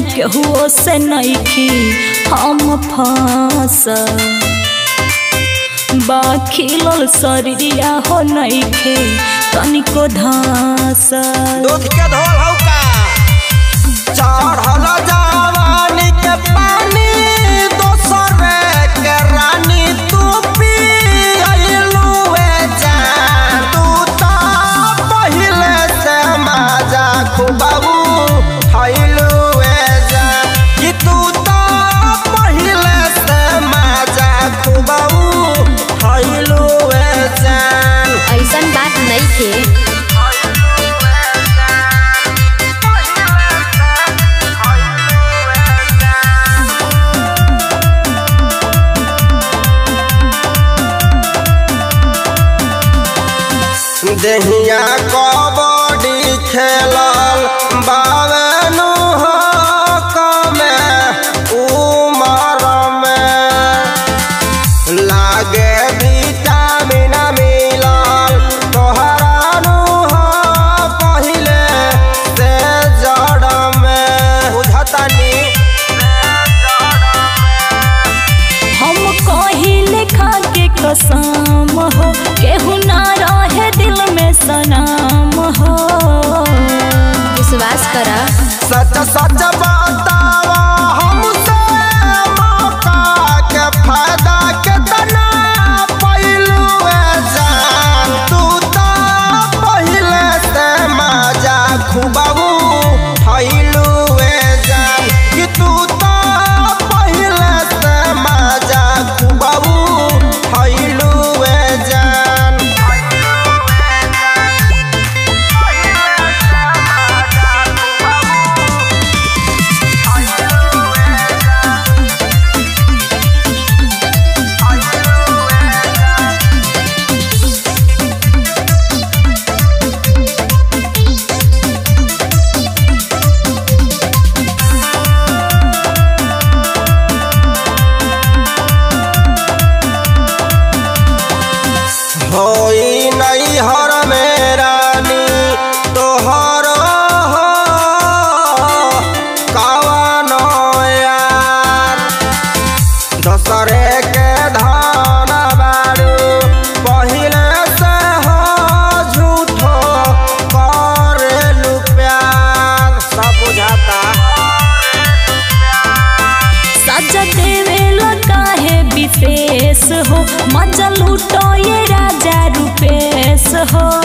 केहुओ से नइखी हम फांस बाखिलल शरीरिया हो नइखे तनिको धास दूध के धोल हौ का चढ़ल जवानी के पानी दोसर के रानी तू पी अइलू ए जान तू त पहिले से माजा खुबाबू खइलू ए जान कि तू त पहिले से माजा खुबाबू खइलू ए जान ऐसन बात नइखे देहिया कबड्डी खेलल बावेनु हो कमे उमर में लागे विटामिन मिलल तोहरानु हो पहिले से जड़ में बुझतानी हम कहिले खा के कसम हो केहू ना रहे दिल में सनाम हो विश्वास कर सच सच बतावा हमसे मौका के फायदा के तना पहलू जान तू तो पहले से मजा खुबाबू फैलू जान कि तू तो पहले से मजा खुबाबू फैलू जान होई नहीं हर मेरानी तोहर हो कवनो यार दसरे के धन बारू पहिले से हो झूठो करेलू प्यार सब बुझाता सजा देवेला काहे विशेष हो मजा लूटो ये राजा रूपेश हो